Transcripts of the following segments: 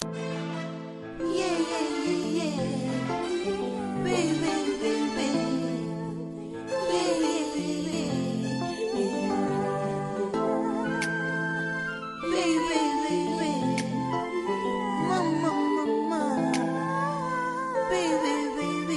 Yeah, yeah, yeah, yeah. Baby, baby. Baby, baby. Baby, baby. Mama, mama. Baby, baby.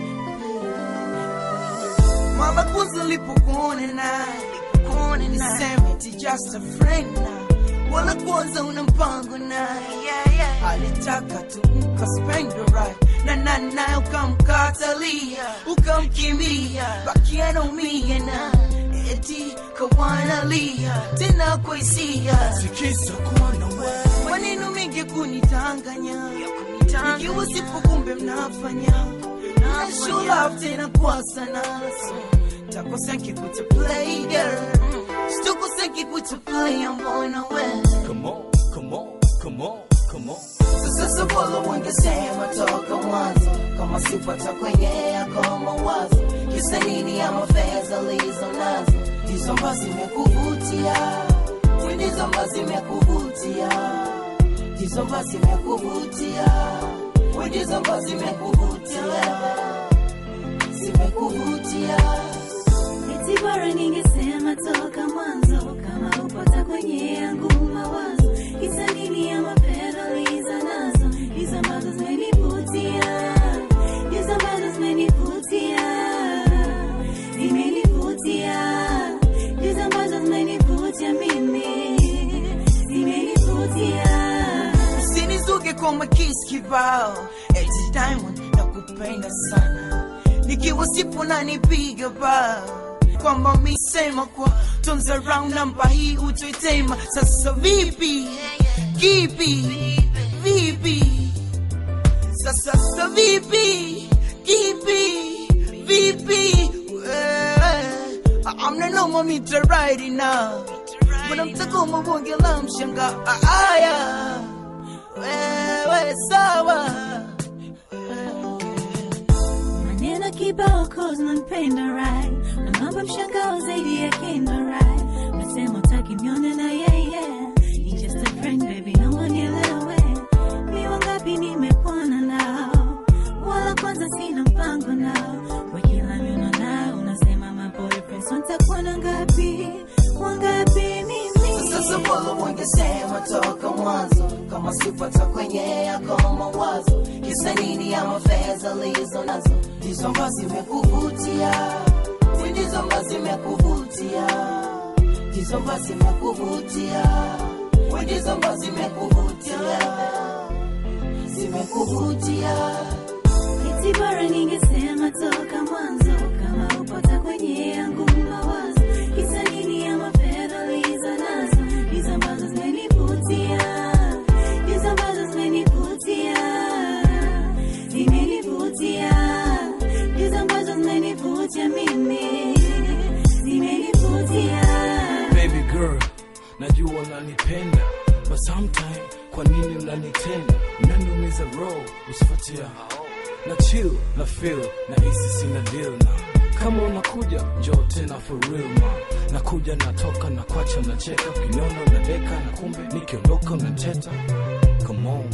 Mara kwanza lipokuona naye niseme ti just a friend na wala kwanza una mpango naye alitaka tu mkaspend right na na na ukamkatalia ukamkimbia bakia naumia na eti kawanalia tena kwa hisia Sikiza kuona wewe maneno mengi kunitanganya ikiwa sipo kumbe mnafanya na show love tena kwa sana takosa nkikuta play girl sitokosa nkikuta play mbona wewe Come on, come on, come on, come on sasa bora wangesema toka mwanzo kama sipata kwenye yako mawazo kisa nini ama fedha lizo nazo hizo ambazo zimekuvutia ndizo ambazo zimekuvutia ndizo ambazo zimekuvutia ndizo ambazo zimekuvutia zimekuvutia Eti bora ningesema toka mwanzo kama upata kwenye yangu mawazo kisa nini ya mapera liza nazo hizo ambazo zimenivutia hizo ambazo zimenivutia zimenivutia hizo ambazo zimenivutia mimi zimenivutia usinizuge kwa makisi kibao eti diamond na kupenda sana nikiwa sipo na nipiga bao kwamba misema kwa turns around namba hii utoitema sasa vipi kipi vipi sasa sasa vipi kipi vipi Eh, amna noma mita right now Bwana mtakoma bonge la mshanga aya wewe sawa maneno kibao cause nampenda right na mambo mshangao zaidi ya kendo right nasema utaki mione na yeye He's just a friend baby naomba nielewe ni wangapi nimekuona nao wala kwanza sina mpango nao kwa kila miono nao unasema my boyfriend so nitakuwa na ngapi wangapi mimi sasa bora wangesema toka mwanzo kama sipata kwenye yako mawazo kisa nini ama fedha lizo nazo ndizo ambazo zimekuvutia ndizo ambazo zimekuvutia ndizo ambazo zimekuvutia ndizo ambazo zimekuvutia zimekuvutia Eti bora ningesema toka mwanzo kama upata kwenye yangu mawazo kisa nini ya mafedha liza nazo hizo ambazo zimenivutia hizo ambazo zimenivutia zimenivutia hizo ambazo zimenivutia mimi zimenivutia Baby girl, najua unanipenda But sometime, kwa nini unanitenda Unaniumiza roho, usifuatia Na chill, na feel, na hisi sina deal na kama unakuja, njoo tena for real ma Nakuja natoka, na kwacha nacheka Ukiniona unadeka, na kumbe nikiondoka unateta Come on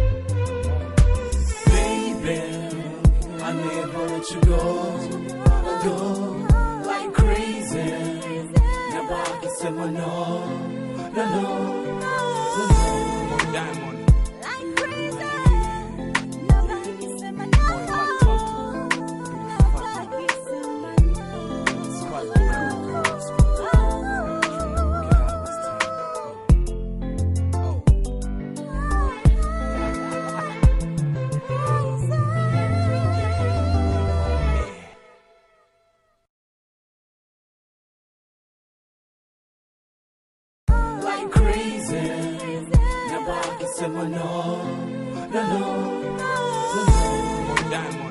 Baby, I never let you go Go like crazy Never I can say my no, no, no, no, no. Diamond. Like crazy. Never I can say my no, no, no, no, no. Diamond.